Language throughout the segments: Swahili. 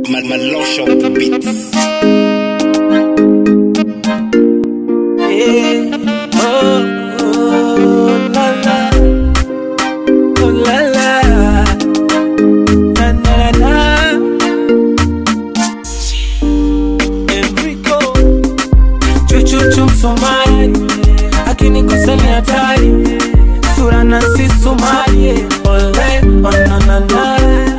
Malosha on the beat. Yeah. Oh, oh, la la. Oh, la la. Na, na, na, na. Enrico. Chuchuchu Msomali akinikosa ni hatari, sura na si Somali. Ole, onanana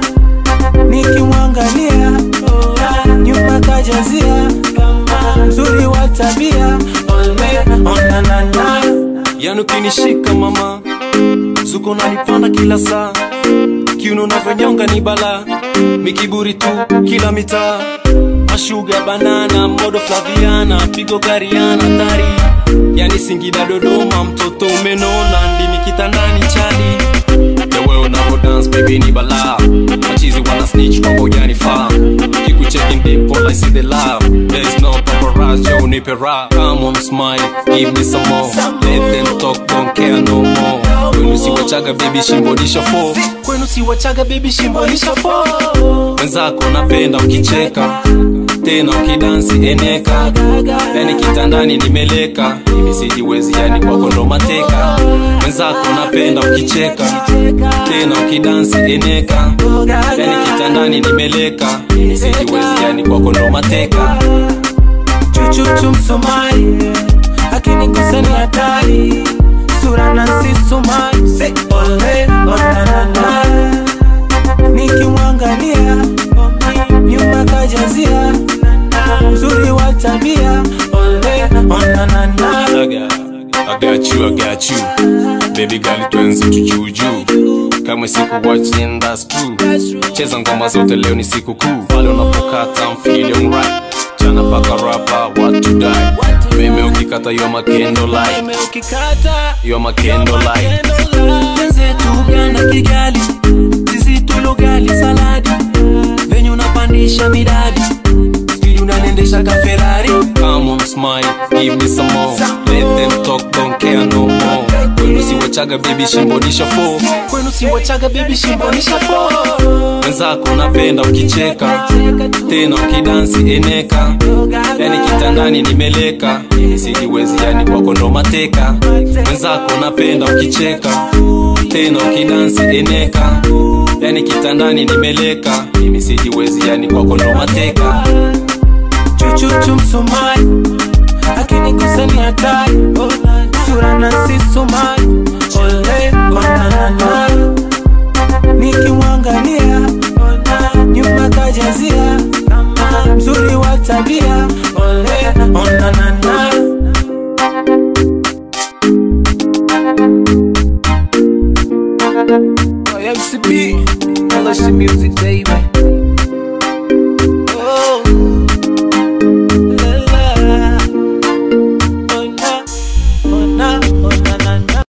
nikimwangalia nyuma kajazia kama mzuri wa tabia ole onanana yani ukinishika mama zuko nalipanda kila saa kiuno unavyonyonga ni bala mikiburi tu kila mitaa mashuga banana modo flaviana pigo kariana tari yani singida dodoma mtoto umenona ndimi kitandani chali ewe unavo dance baby ni bala machizi wana snitch kwamba ujanifaa kikuchecking deep all I see the love there is no paparazzi yo nipe rap come on smile give me some more let them talk don't care no more kwenu si wachaga baby shimbonisha fo kwenu si wachaga baby shimbonisha fo wenzako napenda ukicheka tena ukidansi eneka yani kitandani nimeleka mimi sijiwezi yani kwako ndo mateka wenzako napenda ukicheka tena ukidansi eneka yani kitandani nimeleka mimi sijiwezi yani kwako ndo mateka chuchuchu Msomali akinikosa ni hatari, sura na si Somali. Say ole onanana nikimwangalia nyuma kajazia mzuri wa tabia ole onanana I got you, I got you. Baby girl twenze tujuju kama siku watching that's true cheza ngoma zote leo ni siku kuu pale unapokata I'm feeling right chana paka rapa what to die meme ukikata yo makendo light Umeme ukikata yo makendo light wenzetu Uganda Kigali, sisi tulogali saladi, venye unapandisha midadi, spidi unanendesha ka Ferrari. Come on, smile, give me some more. Let them talk, don't care no more. Kwenu si wachaga baby shimbonisha fo. Kwenu si wachaga baby shimbonisha fo. Wenzako napenda ukicheka, tena ukidansi eneka. Yani kitandani nimeleka, mimi sijiwezi yani kwako ndo mateka. Wenzako napenda ukicheka, tena ukidansi eneka. Yani kitandani nimeleka, mimi sijiwezi yani kwako ndo mateka. Chuchuchu Msomali akinikosa ni hatari, sura na si Somali. Ole onanana nikimwangalia nyuma kajazia mzuri wa tabia ole onanana MCB, LSC Music, baby.